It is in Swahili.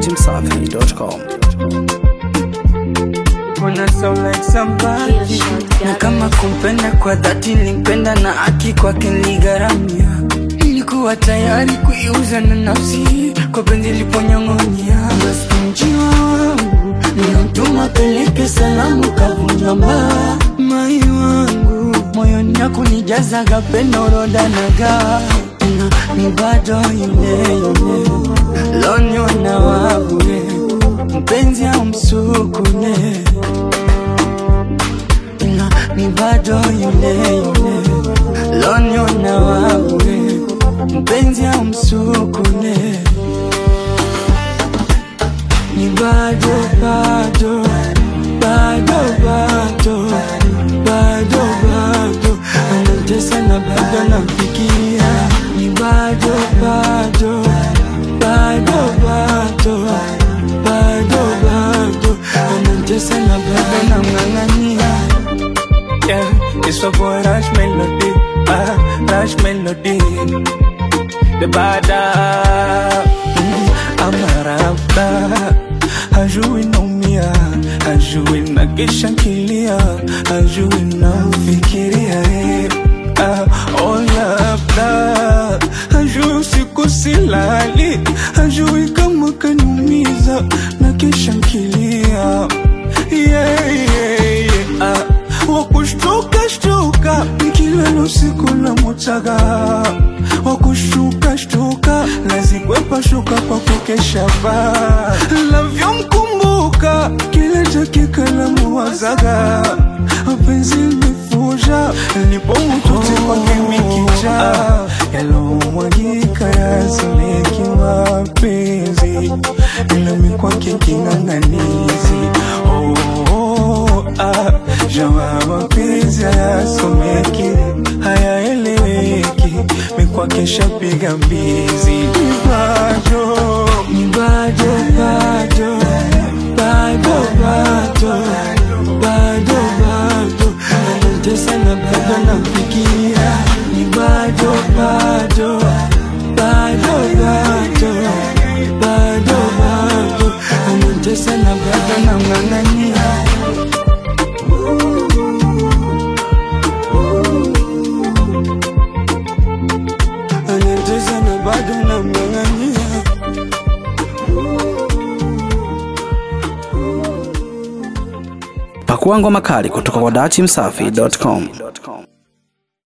datimsafi.com. Wanna sound like somebody na kama kumpenda kwa dhati nilimpenda na haki kwake niligharamia nilikuwa tayari kuiuza na nafsi kwa penzi liponyong'onyea maskini wangu nilimtuma peleke salamu kavunja mbaa mai wangu moyoni yako nijazaga pendo roda nagaa na ni bado yule yule loniona wabure mpenzi au msukule ila ni bado yule yule loniona wabure mpenzi au msukule ni bado bado bado bado bado bado anatesa na bado namfikiria ni bado bado bado bado bado bado anatesa na bado namng'ang'ania Yeah, it's a boy Rush Melody, ah, Rush Melody. The bada, mm, amarabda, hajui naumia, hajui na kesha nkilia, hajui namfikiria eh, ah, oh labda, hajui usiku silali, hajui kama kaniumiza na kesha nkilia yeah, yeah, yeah. Ah, wakushtuka shtuka nikilala usiku na mutaga wakushuka shtuka nazikwepa shuka kwa kukesha ba navyomkumbuka kile dakika la muwazaga mapenzi limefuja lipomututi kwake mikija yalomwagika yazoleki mapenzi nami kwake king'ang'anizi oh, oh, ah, jamaa mapenzi hayasomeki hayaeleweki mikwake shapiga mbizi Ni bado ni bado bado bado bado bado bado anatesa na bado namfikiria ni bado bado bado bado bado bado anatesa na bado namng'ang'ania anatesa na bado namng'ang'ania Pakua ngoma kali kutoka kwa datimsafi.com.